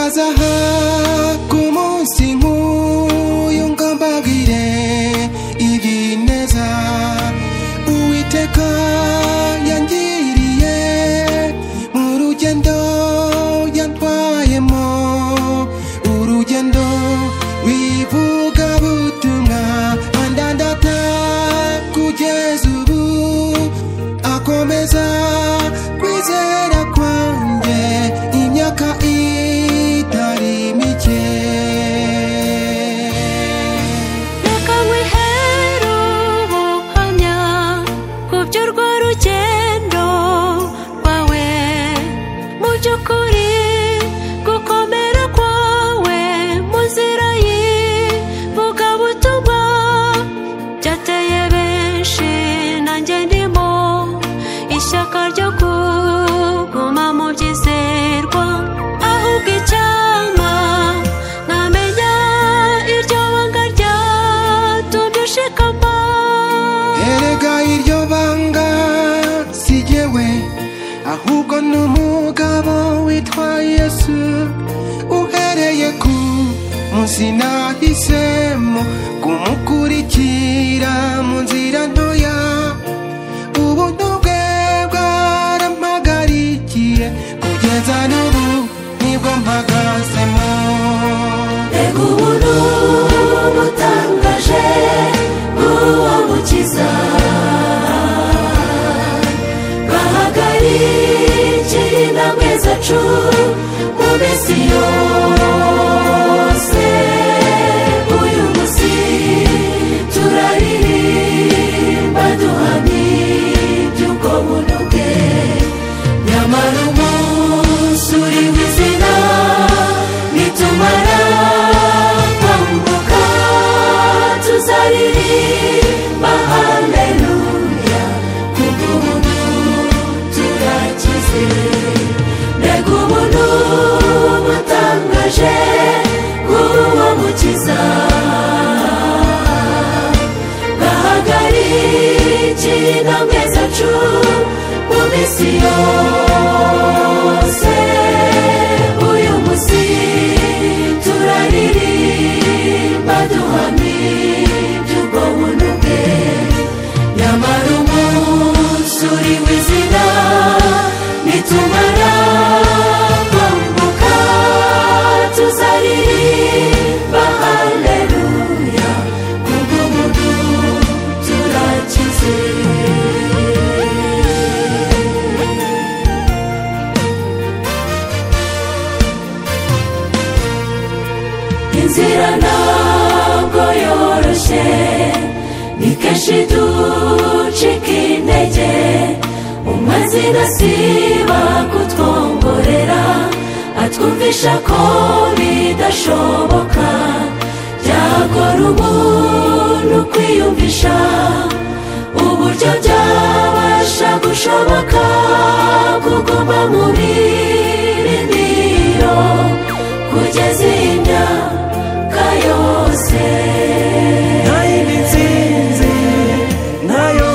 Pagkasaha como singuyong kambagire igineza Uwiteka yangiriye mu rugendo yantwayemo urugendo rw'ivugabutumwa andandata kugeza ubu akomeza kwizera kwanjye imyaka itari mike reka nkwihere ubuhamya ku by'urwo rugendo rwawe mu by'ukuri gukomera kwawe mu nzira y'ivugabutumwa byateye benshi nanjye ndimo ishyaka ryo kuguma mu byizerwa ahubwo icyama nkamenya iryo banga ryatumye ushikama erega iryo banga si jyewe ahubwo ni umugabo witwa yesu uhereye ku munsi nahisemo kumukurikira mu nzira ntoya ubuntu bwe bwarampagarikiye kugeza n'ubu nibwo mpagazemo reka ubuntu butangaje bw'uwo mukiza bahagarikiye intambwe zacu mu minsi yose uyu munsi turaririmba duhamya iby'ubwo buntu bwe nyamara umunsi uri mu izina nitumara kwambuka tuzaririmba haleluya kubw'ubuntu turakize mbega ubuntu butangaje bw'uwo mukiza bahagarikiye intambwe zacu mu minsi yose uyu munsi turaririmba duhamya iby'ubwo buntu bwe nyamara umunsi uri w'izina nitumara kwambuka tuzaririmba haleluya kubw'ubuntu turakize inzira ntabwo yoroshye ni kenshi ducika intege umazina siba kutwongorera atwumvisha ko bidashoboka byagora umuntu kwiyumvisha uburyo byabasha gushoboka kuguma mu birindiro kugeza iyi myaka yose ntayindi nsinzi ntayo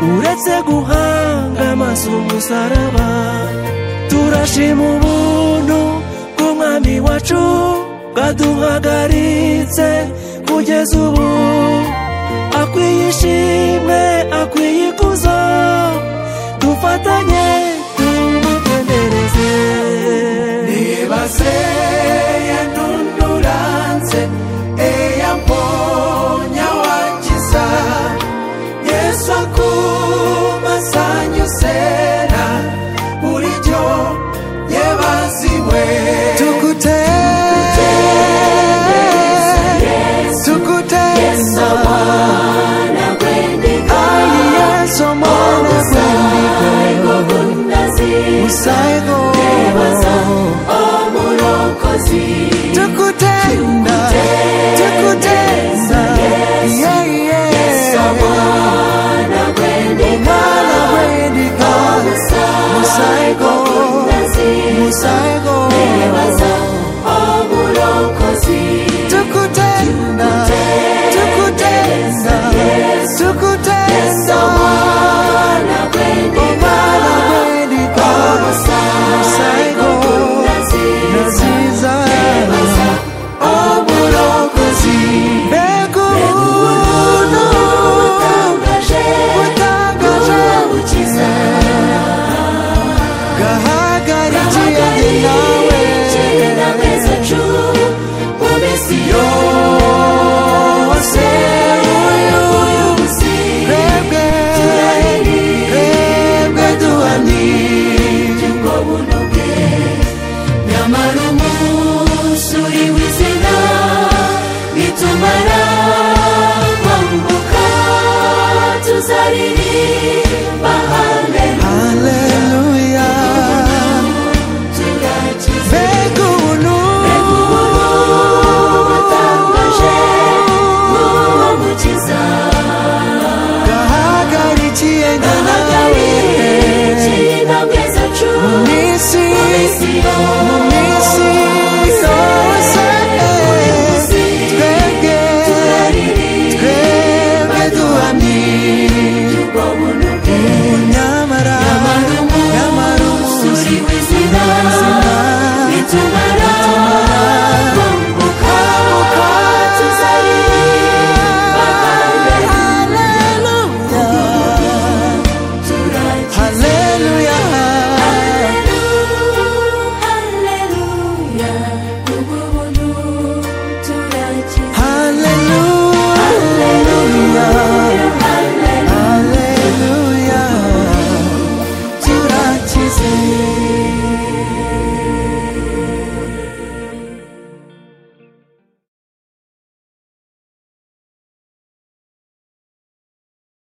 uretse guhanga amaso umusaraba turashima ubuntu bw'umwami wacu bwaduhagaritse kugeza ubu akwiye ishimwe akwiye ikuzo dufatanye